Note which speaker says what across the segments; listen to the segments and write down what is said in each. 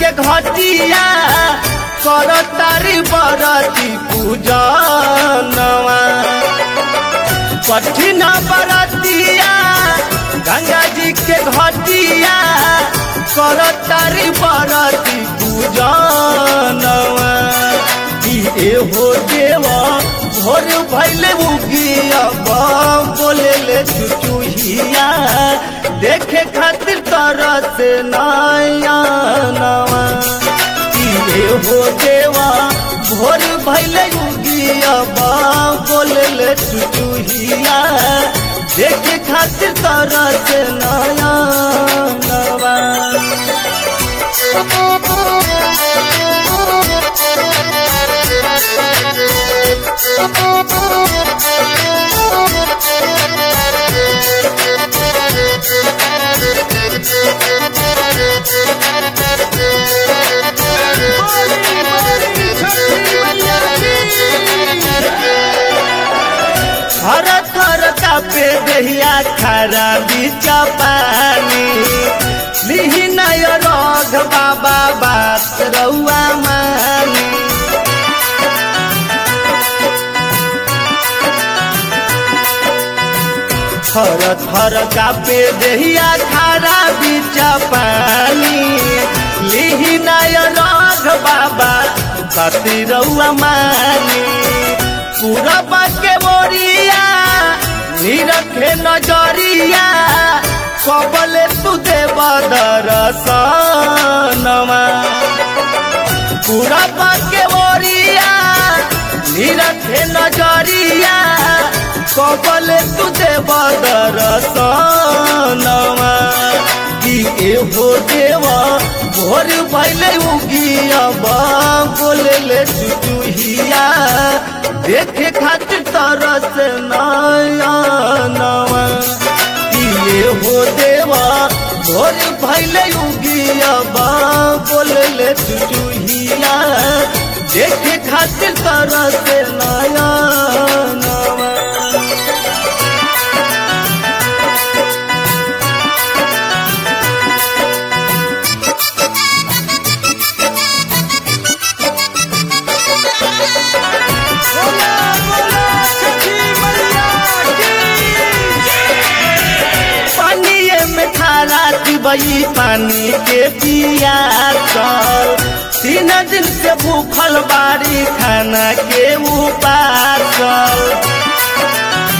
Speaker 1: के घटिया कर तारी बरती पूजनवा कठिन बरतिया गंगा जी के घटिया कर तारी बरती पूजनवा ए हो देवा भोर भैले उगिया बोले ले चुचुहिया देखे खातिर तरह से नया नवा ए हो देवा भोर भैले उगिया बोले ले चुचुहिया देखे खातिर तरह से नया नवा हर थर कापे दहिया खरा बीचा पानी लिही नय रघ बाबा बात रउआ मानी थर थर कापे दहिया खरा बीचा पानी लिही नय रघ बाबा कति रउआ मानी पूरबा के मोरिया निरखे नजरिया कबले तू देव दरसनमा पूरबा के मोरिया निरखे नजरिया कबले तू देव दरसनमा कि एहो देवा भोर भैले उगिया बोले ले चुचुहिया देखे खातिर तरस नया नवा किए हो देवा भोर भैले उगिया बोले ले चुचुहिया देखे खातिर तरस नया नवा पानिए में खारा दिबई पानी के पिया चल तीन दिन से भूखल बारी खाना के उपासल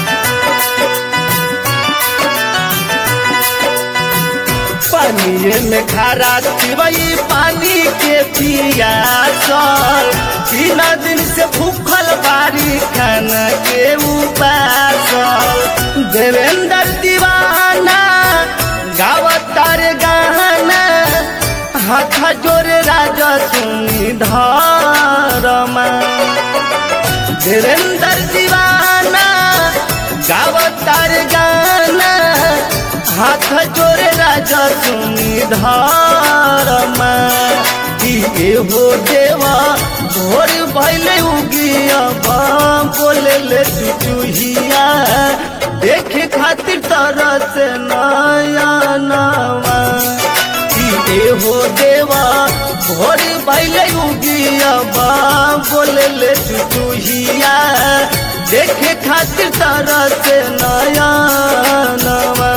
Speaker 1: पानिए में खारा दिबई पानी के पिया चल तीन दिन से भूखल बारी खाना के उपासल देवेंद्र दीवाना गावतार गाना हाथ जोरे राजा सुनी धरमा धीरेन्द्र दीवाना गावतार गाना हाथ जोरे राजा सुनी धरमा कि हो देवा भोर भैले उगिया बोले ले चुचुहिया देखे खातिर तरह से नया नवा कि हो देवा भोर भैले उगिया बोले ले चुचुहिया देखे खातिर तरह से नया नवा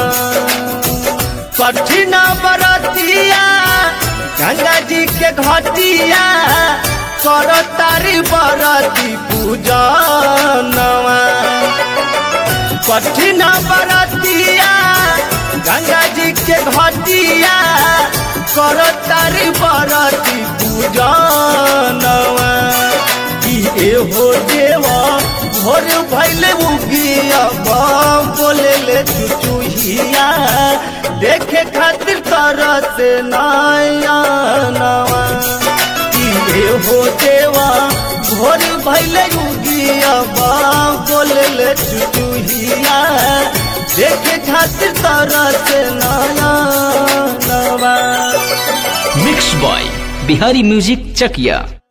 Speaker 1: कठिन बरतिया गंगा जी के घटिया कर तारी बरती पूजनवा कठिन बरतिया गंगा जी के घटिया कर तारी बरती पूजनवा कि एहो देवा भोर भैले उगिया बोले ले चुचुहिया देखे खातिर तरह से नया नवा कि हो देवा भोर भैले उगिया बोले ले चुचुहिया देखे खातिर तरह से नया नवा
Speaker 2: mix by Bihari music Chakiya